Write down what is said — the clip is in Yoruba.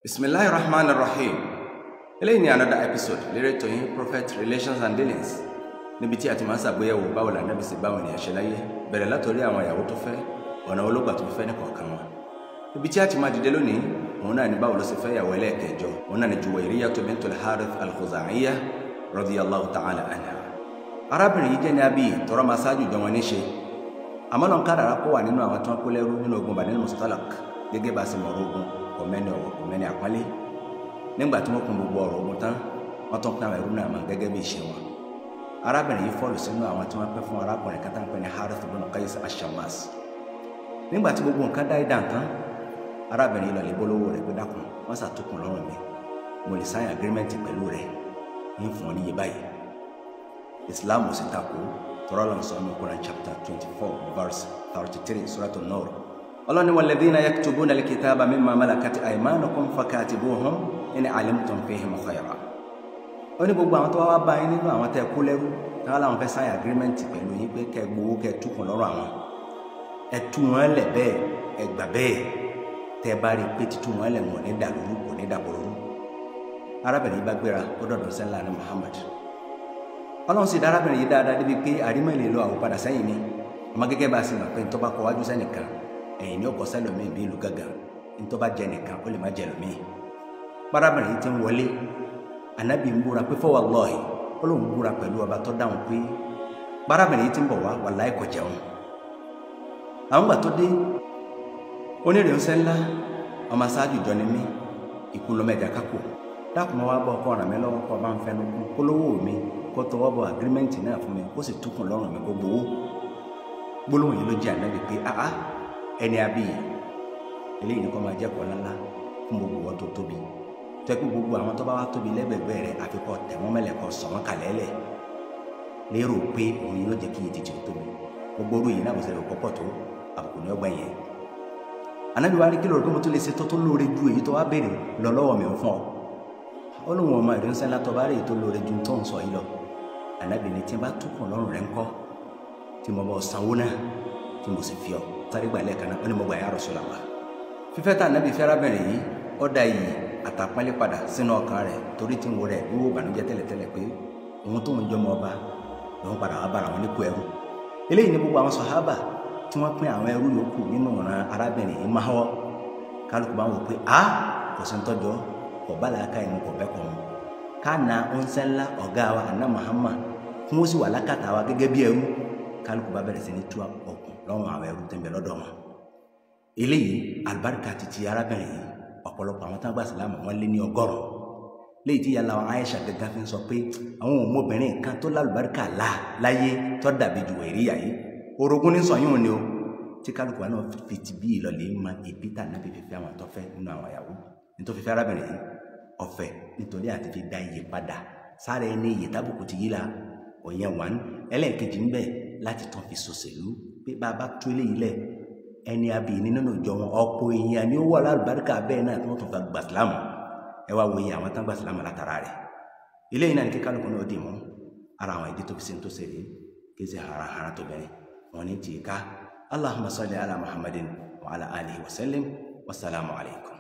bisimilahi rahman rahim eléyìí ni another episode lérè tó yín prophet relations and dealings níbi tí a ti máa ń ṣàgbéyẹ̀wò báwo la nábì sí báwọn ènìyàn ṣe láyé bẹ̀rẹ̀ látòrí àwọn ìyàwó tó fẹ́ ọ̀nà olóògbà tó fẹ́ nìkọ̀ọ̀kan wọn ibi tí a ti máa dìde lónìí òun náà ni báwo ló ṣe fẹ́ ìyàwó ẹlẹ́ẹ̀kẹjọ òun náà ni Juwayriyatu bintul Harith al-Khuzaiyyah radiyallahu ta'ala anha arábìnrin yìí jẹ́ ní abí tọrọ máa ṣáájú jọ wọn níṣe àmọ́ náà kádàrá kó wà nínú àwọn tí wọ́n kó lẹ́rú nínú ogun Banil Mustalaq gẹ́gẹ́ bá a ṣe mọ̀rọ̀ ogun kò mẹ́ni ọ̀wọ̀ kò mẹ́ni àpọ́nlé nígbà tí wọ́n kún gbogbo ọ̀rọ̀ ogun tán wọ́n tún pín àwọn ẹrú náà mọ́ gẹ́gẹ́ bí ìṣe wọn arábìnrin yìí fọ́ọ̀lù sínú àwọn tí wọ́n pẹ́ fún arákùnrin kan tá ń pè ní Harith ibn Qais ash-Shammas nígbà tí gbogbo nǹkan dá ìdá tán arábìnrin yìí lọ lè bólówó rẹ̀ pé dákun wọ́n ṣàtúkùn lọ́rùn mi mo lè sign agreement pẹ̀lú rẹ̀ ń fún ọ níye báyìí Islam ò sì takò tọ́rọ́ lọ́n sọ ní Quran chapter twenty four verse thirty three suratul Nur ọlọ́ni walladhina yaktubuna al-kitaba mimma malakat aymanukum fakatibuhum in alimtum fihim khayra ó ní gbogbo àwọn tó wá bá yín nínú àwọn tẹ́ kó lẹ́rú táwọn làwọn fẹ́ sign agreement pẹ̀lú yín pé kẹ́ gbowó kẹ́ túkùn lọ́rùn àwọn ẹ tú wọn lẹ̀ bẹ́ẹ̀ ẹ gbà bẹ́ẹ̀ tẹ́ bá rí i pé títú wọn lẹ̀ wọn ní dàlúrú kò ní dàbòrú arábìnrin yìí bá gbéra ó dọ̀dọ̀ sẹ́ńlá ní Muhammad ọlọ́run sì dá arábìnrin yìí dáadáa débi pé àrímọ̀ ìlè lọ àwọn padà sẹ́yìn ni ọmọ gẹ́gẹ́ bá a sì mọ̀ pé ntọ́ bá kọ wájú sẹ́nìkan ẹ̀yìn ní ọkọ̀ sẹ́lòmíì bí ìlú gàgà ntọ́ bá jẹ nìkan ó lè má jẹ lòmíì arábìnrin yìí ti ń wọlé anabi ń búra pé fọwọ́ lọ́ọ̀hì ó lóun búra pẹ̀lú ọba tó dáhùn pé arábìnrin yìí ti ń bọ̀ wá wàláhì kò jẹun àwọn gbà tó dé onírè ń sẹ́ńlá ọmọ aṣáájú ìjọ ni mí ikú lọ́mọ ẹ̀dá kákò dákùnmọ́ wá bọ́ ọkọ ràn mí lọ́wọ́ kọ́ bá ń fẹnu kún kólówó mi kó tọwọ́ bọ agirímẹ́ǹtì náà fún mi kó sì túkùn lọ́rùn mi kó gbowó gbólóhùn yìí ló jẹ́ ànábì pé áá ẹni abíyì eléyìí ni kò máa jẹ́ kọ́lá ńlá fún gbogbo wọn tó tóbi tó ẹ pé gbogbo àwọn tó bá wá tóbi lẹ́gbẹ̀gbẹ́ rẹ̀ àfikọ́ tẹ̀wọ́n mẹ́lẹ̀kọ́ sọ wọ́n kalẹ̀ lẹ̀ lérò pé òun yóò jẹ́ kí iye tètè tóbi gbogbo orú yìí náà kò ṣẹlẹ̀ pọ́pọ̀ tó àbùkù ní ọgbà yẹn ànábì wa ní kí lóore pé mo tún lè ṣe tó tó lóore ju èyí tó wá béèrè lọ lọ́wọ́ mi ò fún ọ ó lóun ọmọ ìrìnsẹ́ ńlá tó bá rí èyí tó lóore ju tó ń sọ yìí lọ ànábì ní tí n bá túkùn lọ́rùn rẹ̀ ńkọ́ tí mo bọ̀ sanwó náà tí mo sì fi ọ sáré gbà lẹ́ẹ̀kan náà ó ní mo gbà ya Rasulullah fífẹ́ tá ànábì fẹ́ arábìnrin yìí ó da iyì àtàpọ́nlé padà sínú ọkàn rẹ̀ torí tí ń wo rẹ̀ wíwò bànújẹ́ tẹ́lẹ̀tẹ́lẹ̀ pé òun tóun jọmọ ọba lòun padà wá bára wọn nípò ẹrú eléyìí ní gbogbo àwọn sàhábà tí wọ́n pín àwọn ẹrú yòókù nínú ọ̀ràn arábìnrin yìí máa wọ́ kálukú bá wò pé a kò sí ń tọ́jọ́ kò bá làákà ìmú kò bẹ́ẹ̀ kọ́ wọn ká na oúnjẹ ńlá ọ̀gá wa àná Muhammad fún ó sì wà lákàtà wa gẹ́gẹ́ bí ẹrú kálukú bá bẹ̀rẹ̀ sí ní tú ọkùn lọ́wọ́ àwọn ẹrú tẹ̀ ń bẹ lọ́dọ̀ wọn eléyìí alibarika ti ti arábìnrin yìí ọ̀pọ̀lọpọ̀ àwọn táwọn gbà sílámù wọn lé ní ọgọ́rùn léyìí tí yàrá Aisha gẹ́gẹ́ fi ń sọ pé àwọn ọmọbìnrin kan tó lálùbáríkà là láyé tó dàbí Juwairiya yìí orogún ní sọyún ni o tí kálukú wa náà fi ti bí ìlọlẹ̀ ma èbí tà náà fífi àwọn àtọ́fẹ́ nínú àwọn ìyàwó nítorí fífi arábìnrin yìí ọ̀fẹ́ nítorí àti fi dá iye padà sára ẹni iye tábùkù ti yí la òyìn wà ní ẹlẹ́ẹ̀kejì ń bẹ láti tán fi sòṣèlú pé bá a bá tó eléyìí lẹ̀ ẹni abìyí nínú ìjọ wọn ọ̀pọ̀ èèyàn ni ó wà lálùbáríkà bẹ́ẹ̀ náà tí wọ́n tún fa gbàsílámù ẹ wá wo iye àwọn tán gbàsílámù látara rẹ̀ eléyìí náà ní kí kálukú náà dì mú ara àwọn ìdí tó fi ṣe ń tó ṣe rí kí ṣe harahara tó bẹ̀rẹ̀ wọn ní tì í ká allahumma salli ala muhammadin wa ala alihi wa sallim wasalaamu alaykum.